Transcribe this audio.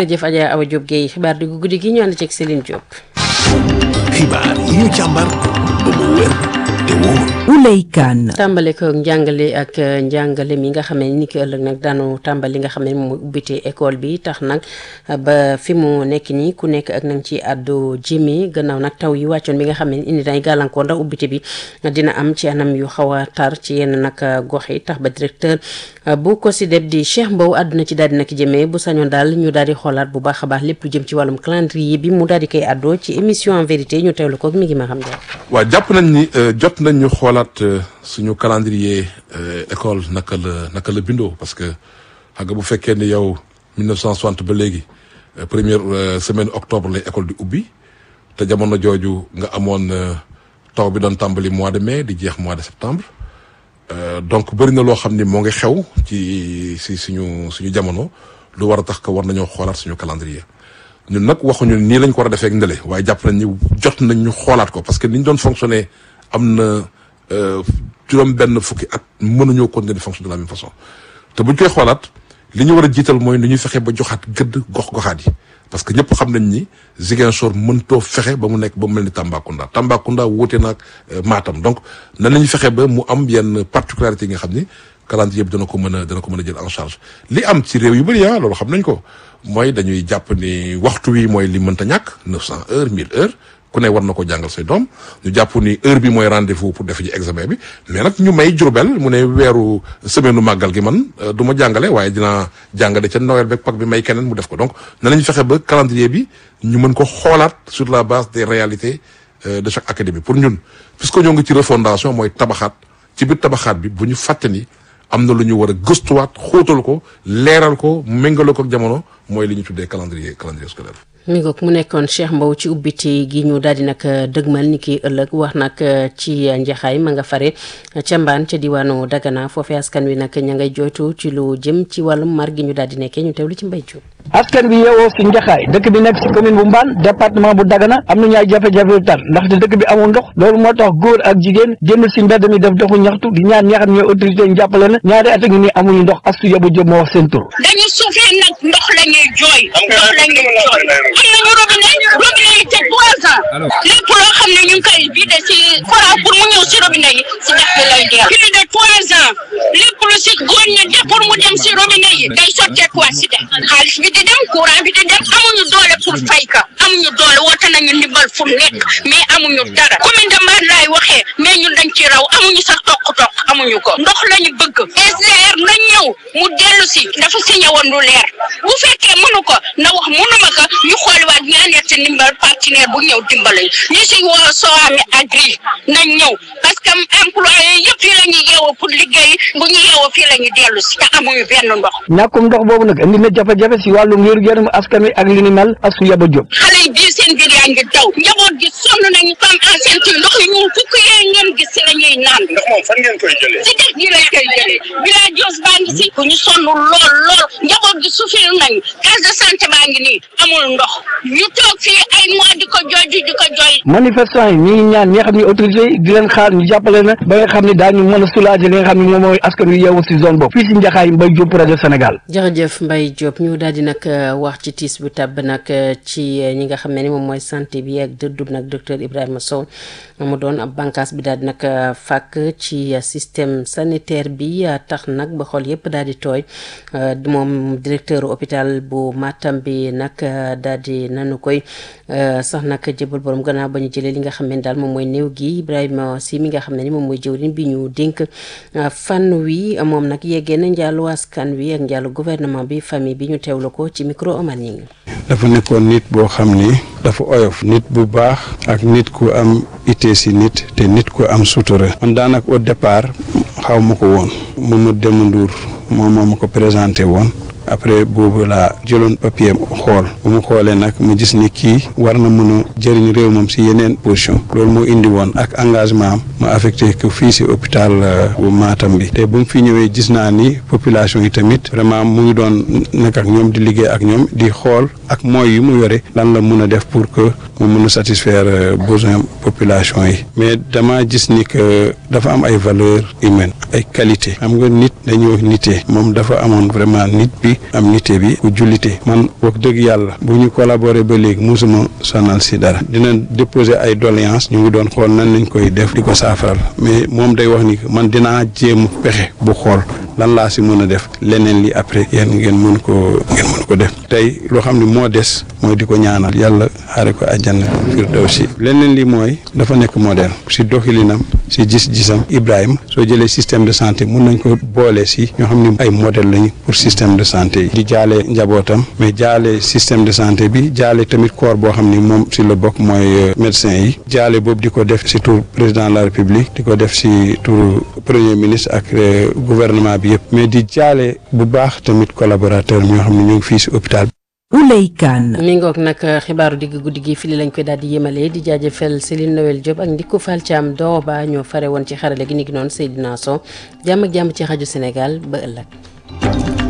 jaajëf Adja Awa Diop Guèye xibaar di guddi gi ñu ànd ceeg Céline Diop. xibaar yi ñu càmbar ba mu wér te wóor. Ouley Kane. tàmbale ko njàngale ak njàngale mi nga xam ne ni ki ëllëg nag daanu tàmbali nga xam ne moom ubbite école bi tax nag ba fi mu nekk nii ku nekk ak nañ ci àddu jimi gannaaw nag taw yi wàccoon bi nga xam ne indi nay gàllankoor ndax ubbite bi dina am ci anam yu xaw a tar ci yenn nag gox yi tax ba directeur bu ko si deb di Cheikh Mbow àdduna ci daal di nag jëmee bu sañoon daal ñu daal di xoolaat bu baax a baax lépp lu jëm ci wàllum calendrier bi mu daal di koy àddoo ci émission en vérité ñu teewlu ko mi ngi ma xam ne. waaw jàpp nañ ni jot nañ ñu xoolaat suñu calendrier école naka la naka la bindoo parce que xam nga bu fekkee ni yow 1960 ba léegi première semaine octobre lay école di ubbi te jamono jooju nga amoon taw bi doon tàmbali mois de mai di jeex mois de septembre donc bëri na loo xam ni moo ngi xew ci si suñu suñu jamono lu war a tax que war nañoo xoolaat suñu calendrier ñun nag waxuñu nii lañ ko war a defee ak ndële waaye jàpp nañ ni jot nañ ñu xoolaat ko parce que ni ñu doon fonctionner am na juróom benn fukki at mënuñoo continuer di fonctionner de la même façon te buñ koy xoolaat li ñu war a jiital mooy ni ñuy fexe ba joxaat gëdd gox-goxaat yi parce que ñëpp xam nañ ni Ziguinchor mëntoo fexe ba mu nekk ba mu mel ni Tambacounda Tambacounda wuute naag Matam donc nan lañu fexe ba mu am yenn particularité yi nga xam ni calendrier bi dana ko mën a dana ko mën a jël en charge li am ci réew yu bëri ah loolu xam nañ ko mooy dañuy jàpp ni waxtu wi mooy li mënta ñàkk 900 heures 1000 heures ku ne war na ko jàngal say doom ñu jàpp ni heure bi mooy rendez-vous pour def ji examen bi mais nag ñu may Jurbel mu ne weeru semaine nu màggal gi man du ma jàngale waaye dinaa jàngale ca Noël beeg Pâques bi may keneen mu def ko donc na lañu fexe ba calendrier bi ñu mën ko xoolaat sur la base des réalités de chaque académie pour ñun puisque ñoo ngi ci refondation mooy tabaxaat ci biir tabaxaat bi bu ñu fàtte ni am na lu ñu war a gëstuwaat xóotal ko leeral ko méngale ko ak jamono mooy li ñu tuddee calendrier calendrier scolaire. mi ngoog mu nekkoon Cheikh Mbow ci ubbite gi ñu daal di nag dëgmal ni ki ëllëg wax nag ci njaxaay ma nga fare ca mbaan ca diwaanu Dagana foofee askan wi nag ña ngay jooytu ci lu jëm ci wàllum mar gi ñu daal di nekkee ñu teewlu ci mbay cu askan bi yeewoo si njaxaay dëkk bi nekk si commune bu mbaan département bu Dagana am nañu ay jafe-jafe yu tar ndaxte dëkk bi amul ndox loolu moo tax góor ak jigéen génn si mbedd mi def doxu ñaxtu di ñaan ñi nga xam ne ñooy autorité ñu jàppale na ñaari at a ngi nii amuñu ndox astu yabu jëm moo wax seen tur dañu suufee nag ndox la ñuy jooy ndox la ñuy jooy am nañu robinet robinet yi te trois ans lépp loo xam ne ñu ngi koy vidé si courant pour mu ñëw si robinet yi si dex bi lay dee plus de trois ans lépp lu si góor ñi def pour mu dem si robinet yi day sotteekuwaat si dex xaalis bi di dem courant bi di dem amuñu doole pour fay ka amuñu doole woote nañu ndimbal fu nekk mais amuñu dara commune de Mbane laay waxee mais ñun dañ ci raw amuñu sax toq-toq amuñu ko ndox lañu bëgg SDR na ñëw mu dellu si dafa signé woon lu leer bu fekkee mënu ko na wax mënuma ko ñu xooliwaat ñaaneet si ndimbal partenaire bu ñëw dimbale ñu si woo Soham Agri nañ ñëw parce que employé yëpp fii la ñuy yeewoo pour liggéey bu ñu yeewoo fii la ñuy dellu si te amuñu benn ndox ñàkkum ndox boobu nag indi na jafe-jafe si wàllu ngir yaram askan wi ak li ni mel ak su yaba jóg xale yi bii seen biir yaa ngi daw njaboot gi sonn nañu comme enceinte yi ndox yi ñun fukk yee ngeen gis si la ñuy naan ndax moom fan ngeen koy jëlee si dex gi lañ koy jëlee village baa ngi si ku ñu sonn lool lool njaboot gi souffrir nañu case de santé baa ngi nii amul ndox ñu toog fii ay mois di ko jooy di ko jooy manifestant yi ñi ngi ñaan ñi nga xam ne autorité yi di leen xaar ñu jàppale na ba nga xam ne daañu mën a soulager li nga xam ne moom mooy askan wi yeewu si zone boobu fii si Njaxaay Mbay Jóob rajo Sénégal jërëjëf Mbaye Diop ñu daal di nag wax ci tiis bu tàbb nag ci ñi nga xam ne ni moom mooy santé bi ak dëddub nag docteur Ibrahima Sow mu doon ab bànqaas bi daal di nag fàkk ci système sanitaire bi tax nag ba xool yëpp daal di tooy moom directeur hôpital bu Matam bi nag daal di nanu koy sax nag jëbal borom gannaaw ba ñu jëlee li nga xam ne daal moom mooy néew gi Ibrahima si mi nga xam ne ni moom mooy jëwriñ bi ñu dénk fan wi moom nag yeggee na njàllu askan wi ak njàllu gouvernement bi famille bi ñu teewlu ko ci micro Omar Ñing dafa nekkoon nit boo xam ni dafa oyof nit bu baax ak nit ku am ité si nit te nit ku am sutura man daanaka au départ xaw ma ko woon Mamadou Demba Ndour moom moo ma ko présenté woon après boobu laa jëloon papier xool bu mu xoolee nag mu gis ni kii war na mën a jëriñ réew moom si yeneen position loolu moo indi woon ak engagement am ma affecté ko fii si hôpital bu Matam bi te bu mu fi ñëwee gis naa ni population yi tamit vraiment mu ngi doon nekk ak ñoom di liggéey ak ñoom di xool ak moyens yu mu yore lan la mun a def pour que mu mun a satisfaire besoin population yi mais dama gis ni que dafa am ay valeurs humaines ay qualité xam nga nit dañuy wax nitee moom dafa amoon vraiment nit bi am nité bi ku jullite man wax dëgg yàlla bu ñu collaborer ba léegi musuma sonal si dara dina déposer ay doléance ñu ngi doon xool nan lañ koy def di ko saafaral mais moom day wax ni man dinaa jéem pexe bu xool lan laa si mën a def leneen li après yéen ngeen mën ko ngeen mën ko def tey loo xam ne moo des mooy di ko ñaanal yàlla xaare ko àjjana firdawsi leneen li mooy dafa nekk modèle si doxilinam si gis-gisam Ibrahima soo jëlee système de santé mun nañ ko boole si ñoo xam ne ay modèle lañu pour système de santé yi di jaale njabootam mais jaale système de santé bi jaale tamit corps boo xam ni moom si la bokk mooy médecin yi jaale boobu di ko def si tur président de la république di ko def si tur premier ministre ak gouvernement bi yëpp mais di jaale bu baax tamit collaborateur ñoo xam ne ñu ngi fii si hôpital Ouley Kane mi ngoog nag xibaaru digg guddi gi fii lañ koy daal di yemalee di jaajëfal Céline Noël Diop ak Ndickou Fall Thiam Doroba ñoo fare woon ci xarale gi ni gi noonu Seydina Sow jàmm ak jàmm ci rajo Sénégal ba ëllëg